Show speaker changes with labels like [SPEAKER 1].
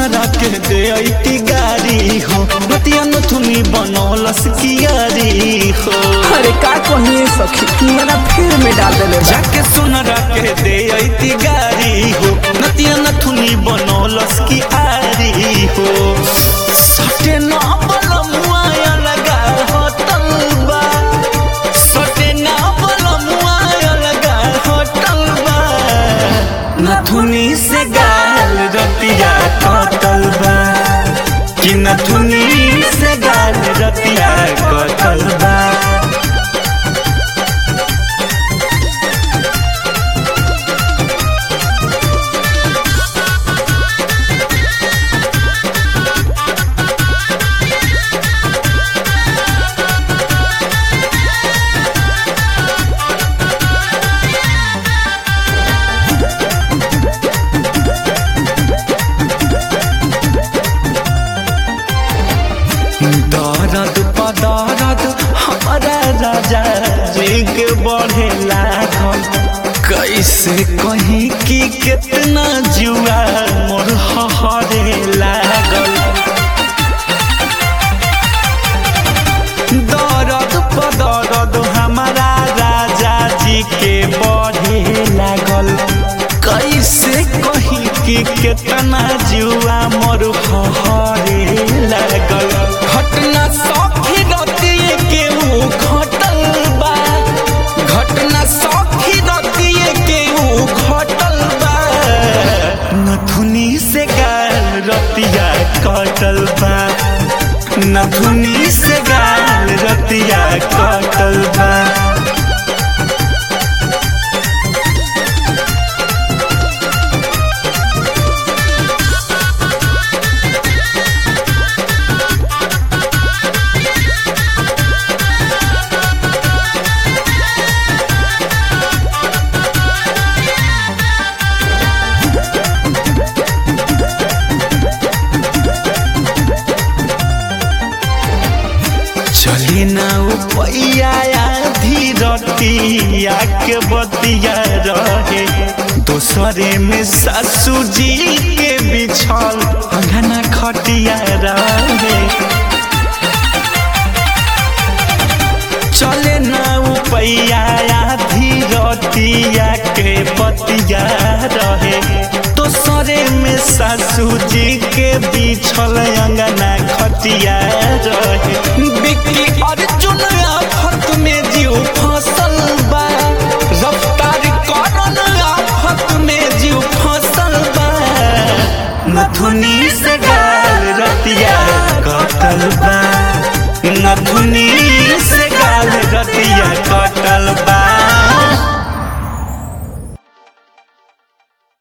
[SPEAKER 1] सुनरा के दे ऐती गारी हो रतिया नथुनी बनौलस कियारी हो
[SPEAKER 2] अरे का कहिए सखी मेरा फिर में डाल देले बा।
[SPEAKER 1] जाके सुनरा के दे ऐती गारी हो रतिया नथुनी बनौलस कियारी हो सटे ना बलमुआ लगा हो तलबा सटे ना बलमुआ लगा हो तलबा नथुनी से गाल रतिया कटल बा कि नथुनी से गाल रतिया कटल बा दर्द पदर्द हमारा राजा जी के बढ़े लागल कैसे कहीं की कितना जुआ मोर हरे लागल दर्द पदर्द हमारा राजा जी के बढ़े लागल कैसे कहीं की कितना जुआ मोर हरे लागल घटना सखी रतिए के ऊ घटल बा घटना सखी रतिए के ऊ घटल बा नथुनी से गाल रतिया कटल बा नथुनी से गाल रतिया कटल बा चली ना उपैया धीरतिया के बतिया रहे दोसरे में सासू जी के बिछल अंगना खटिया रहे चले ना उपैया धीरतिया के बतिया रहे दोसरे में सासू जी के बिछल अंगना खटिया रहे बिक्री अर्जुन आफत में जीव फसल बा रफ्तार करन आफत में जीव फसल बा नथुनी से गाल रतिया कटल बा नथुनी